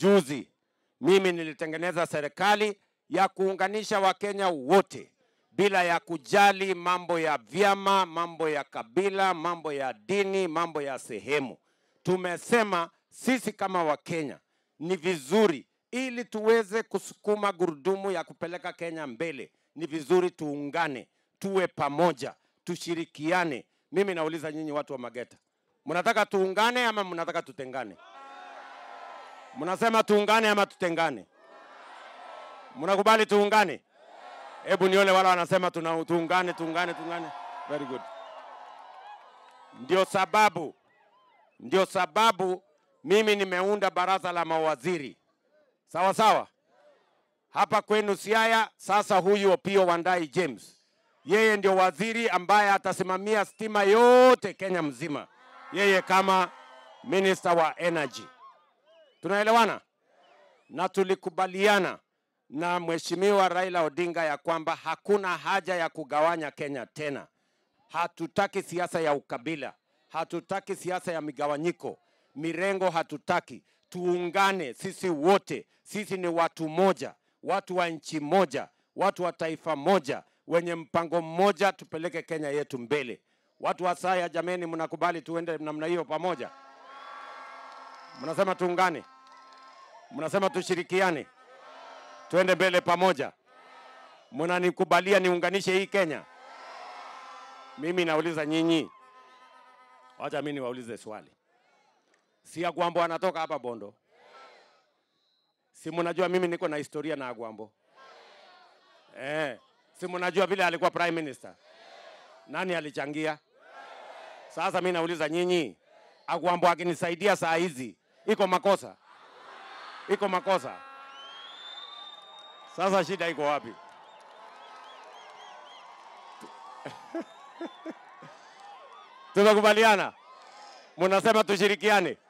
juzi mimi nilitengeneza serikali ya kuunganisha Wakenya wote bila ya kujali mambo ya vyama, mambo ya kabila, mambo ya dini, mambo ya sehemu. Tumesema sisi kama Wakenya ni vizuri, ili tuweze kusukuma gurudumu ya kupeleka Kenya mbele, ni vizuri tuungane, tuwe pamoja, tushirikiane. Mimi nauliza nyinyi watu wa Mageta, mnataka tuungane ama mnataka tutengane? Mnasema tuungane ama tutengane? Mnakubali tuungane? Hebu nione wale wanasema tuna tuungane, tuungane, tuungane. Very good. Ndio sababu, ndio sababu mimi nimeunda baraza la mawaziri, sawa sawa, hapa kwenu Siaya. Sasa huyu Opiyo Wandayi James, yeye ndio waziri ambaye atasimamia stima yote Kenya mzima, yeye kama minister wa energy. Tunaelewana? Na tulikubaliana na Mheshimiwa Raila Odinga ya kwamba hakuna haja ya kugawanya Kenya tena. Hatutaki siasa ya ukabila, hatutaki siasa ya migawanyiko, mirengo hatutaki. Tuungane sisi wote, sisi ni watu moja, watu wa nchi moja, watu wa taifa moja, wenye mpango mmoja, tupeleke Kenya yetu mbele. Watu wa Saya, jameni, mnakubali tuende namna hiyo pamoja? Mnasema tuungane, mnasema tushirikiane, tuende mbele pamoja. Mnanikubalia niunganishe hii Kenya? Mimi nauliza nyinyi, wacha mimi niwaulize swali. Si Agwambo anatoka hapa Bondo? Si mnajua mimi niko na historia na Agwambo? Eh, si mnajua vile alikuwa prime minister? Nani alichangia? Sasa mimi nauliza nyinyi, Agwambo akinisaidia saa hizi iko makosa? Iko makosa? Sasa shida iko wapi? Tumekubaliana, mnasema tushirikiane,